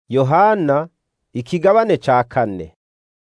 yohana ikigabane ca kane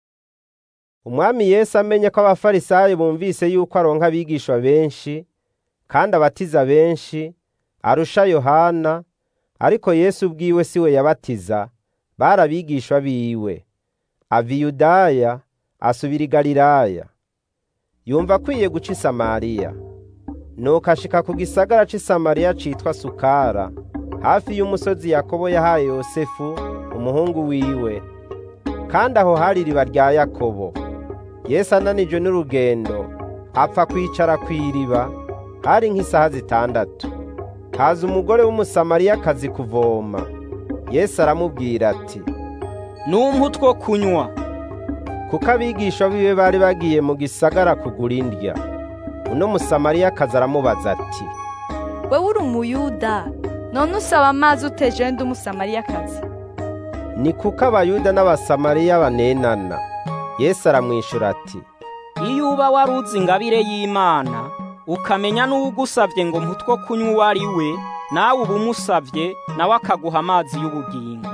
umwami yesu amenye ko abafarisayo bumvise yuko aronka abigishwa benshi kandi abatiza benshi arusha yohana ariko yesu ubwiwe si we yabatiza bari abigishwa biwe ava i yudaya asubira i galilaya yumva akwiye guca i samariya nuko ashika ku gisagara c'i samariya citwa sukara hafi y'umusozi yakobo yahaye yosefu umuhungu wiwe kandi aho hari iriba rya yakobo yesu ananijwe n'urugendo apfa kwicara kw'iriba hari nk'isaha zitandatu haza umugore w'umusamariyakazi kuvoma yesu aramubwira ati numpa utwo kunywa kuko abigisha biwe bari bagiye mu gisagara kugura indya uno musamariyakazi aramubaza ati wewe uri umuyuda none usaba amazi uteje ndi umusamariyakazi ni kuko abayuda n'abasamariya banenana yesu aramwishura ati iyo uba wari uzi ingabire y'imana ukamenya n'uwugusavye ngo mputwo kunywa uwo ari we nawe uba umusavye nawe akaguha amazi y'ubugingo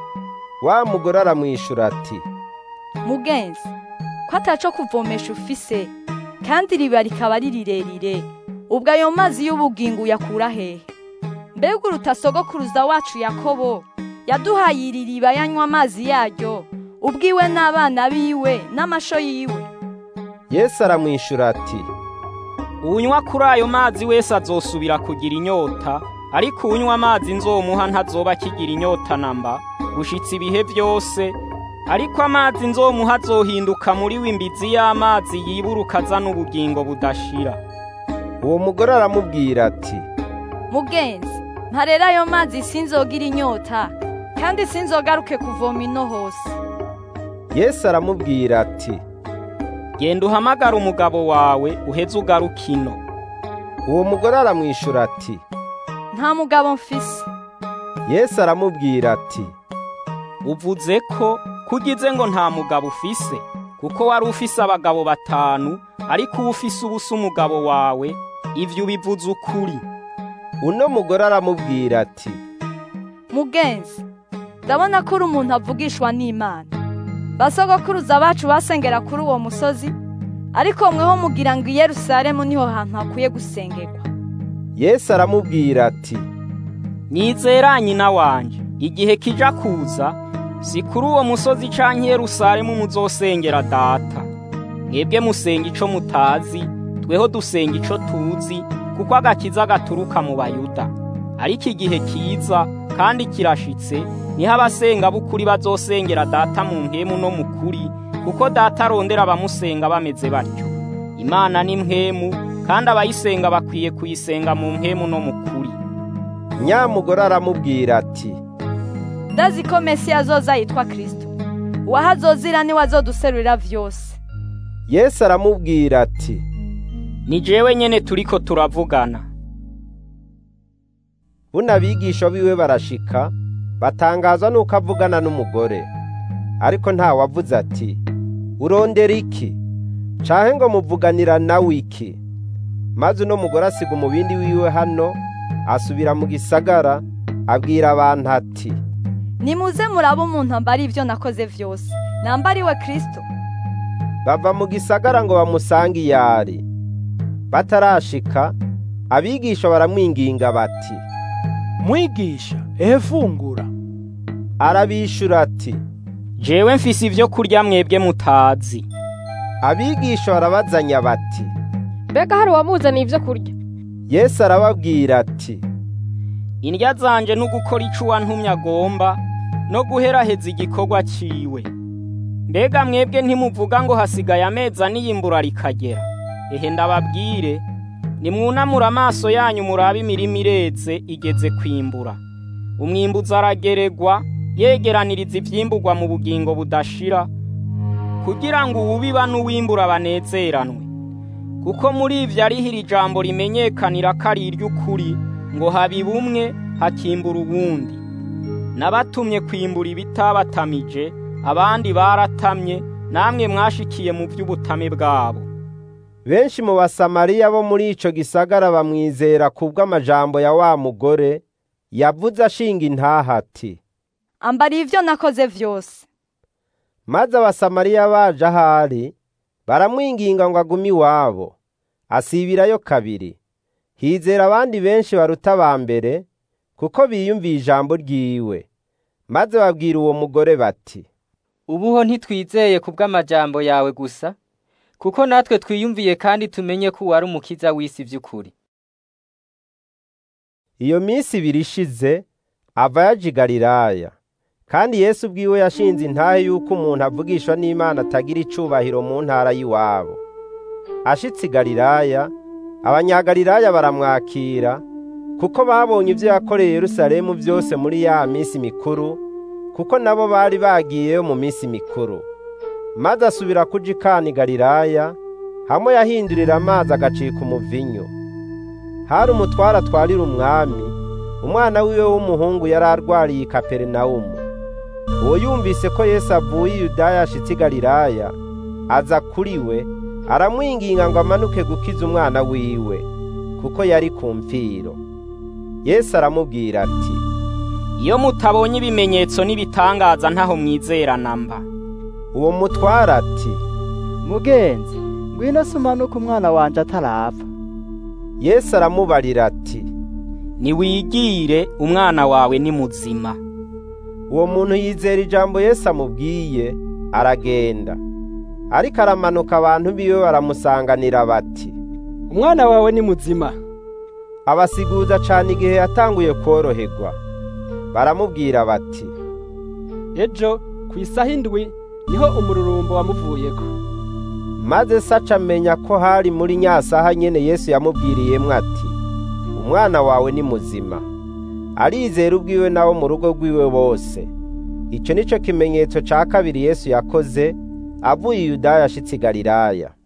wa mugore aramwishura ati mugenzi ko ataco kuvomesha ufise kandi iriba rikaba ari rirerire ubwo ayo mazi y'ubugingo uyakura hehe mbega uruta sogokuruza wacu yakobo yaduhaye iri riba yanywa amazi yaryo ubwiwe n'abana biwe n'amasho yiwe yesu aramwishura ati unywa kuri ayo mazi wese azosubira kugira inyota ariko unywa amazi nzomuha ntazoba akigira inyota namba gushitsa ibihe byose ariko amazi nzomuha azohinduka muri we imbizi y'amazi yiburuka azana ubugingo budashira uwo mugore aramubwira ati mugenzi ntarera ayo mazi sinzogira inyota kandi sinzogaruke kuvoma ino hose yesu aramubwira ati genda uhamagara umugabo wawe uheze ugaruka ino uwo mugore aramwishura ati nta mugabo mfise yesu aramubwira ati uvuze ko kugize ngo nta mugabo ufise kuko wari ufise abagabo batanu ariko uba ufise ubusa umugabo wawe ivyo ubivuze ukuri uno mugore aramubwira ati mugenzi ndabona ko uri umuntu avugishwa n'imana basogokuruza bacu basengera kuri uwo musozi ariko mweho mugira ngo i yerusalemu niho hantu hakwiye gusengerwa yesu aramubwira ati nyizera nyina wanje igihe kija kuza si kuri uwo musozi canke i yerusalemu muzosengera data mwebwe musenga ico mutazi tweho dusenga ico tuzi kuko agakiza gaturuka mu bayuda ariko igihe kiza kandi kirashitse niho abasenga b'ukuri bazosengera data mu mpemu no mu kuri kuko data arondera abamusenga bameze batyo imana ni mpemu kandi abayisenga bakwiye kuyisenga mu mpemu no mu kuri nyamugore aramubwira ati ndazi ko mesiya azoza yitwa kirisito uwahazozira niwe azoduserurira vyose yesu aramubwira ati ni jewe nyene turiko turavugana buno abigisha biwe barashika batangazwa nuko avugana n'umugore ariko nta wavuze ati urondera iki canke ngo muvuganira nawe iki maze uno mugore asiga umubindi wiwe hano asubira mu gisagara abwira abantu ati nimuze murabe umuntu ambara ivyo nakoze vyose nambariwe kristo bava mu gisagara ngo bamusange iyari batarashika abigisha baramwinginga bati mwigisha ehe fungura arabishura ati jewe mfise ivyo kurya mwebwe mutazi abigisha barabazanya bati mbega hari uwamuzaniye ibyo kurya yesu arababwira ati indya zanje n'ugukora ico uwantumye agomba no guheraheza igikorwa ciwe mbega mwebwe ntimuvuga ngo hasigaye amezi ane iyimbura rikagera ehe ndababwire nimwunamura amaso yanyu murabe imirima ireze igeze kwimbura umwimbuzi arageregwa yegeraniriza ivyimburwa mu bugingo budashira kugira ngo uwubiba n'uwimbura banezeranwe kuko muri ivyo ariho iri jambo rimenyekanira ko ari iry'ukuri ngo habiba umwe hakimbura uwundi nabatumye kwimbura ibitabatamije abandi baratamye namwe mwashikiye mu vy'ubutame bwabo benshi mu basamariya bo muri ico gisagara bamwizera kubw'amajambo ya wa mugore yavuze ashinga intaha ati ambariye ibyo nakoze vyose maze abasamariya baje ahari baramwinginga ngo agume iwabo asibirayo kabiri hizera abandi benshi baruta aba mbere kuko biyumviye ijambo ryiwe maze babwira uwo mugore bati ubuho ntitwizeye ku bw'amajambo yawe gusa kuko natwe twiyumviye kandi tumenye ko wari umukiza w'isi by'ukuri iyo minsi ibiri ishize ava yaje i Galilaya kandi Yesu ubwiwe yashinze intahe yuko umuntu avugishwa n'Imana atagira icubahiro mu ntara y'iwabo ashitse i Galilaya abanyagalilaya baramwakira kuko babonye ibyo yakoreye Yerusalemu byose muri ya minsi mikuru kuko nabo bari bagiyeyo mu minsi mikuru maze asubira kuja ikana i Galilaya hamwe yahindurira amazi agacika umuvinyu hari umutware atwarira umwami umwana wiwe w'umuhungu yari arwariye i Kaperinawumu uwo yumvise ko Yesu avuye i Yudaya ashitse i Galilaya aza kuri we aramwinginga ngo amanuke gukiza umwana wiwe kuko yari ku mfiro Yesu aramubwira ati iyo mutabonye ibimenyetso n'ibitangaza ntaho mwizera namba uwo mutware ati mugenzi ngwino se umanuke umwana wanje atarapfa Yesu aramubarira ati niwigire umwana wawe ni muzima uwo muntu yizera ijambo Yesu amubwiye aragenda ariko aramanuka abantu biwe baramusanganira bati umwana wawe ni muzima abasiguza cane igihe yatanguye kworoherwa baramubwira bati ejo ku isaha indwi niho umururumbo wamuvuyeko maze se aca amenya ko hari muri nyasaha nyene Yesu yamubwiriyemwo ati umwana wawe ni muzima arizera ubwiwe nabo mu rugo rwiwe bose ico nico kimenyetso ca kabiri Yesu yakoze avuye i Yudaya ashitse i Galilaya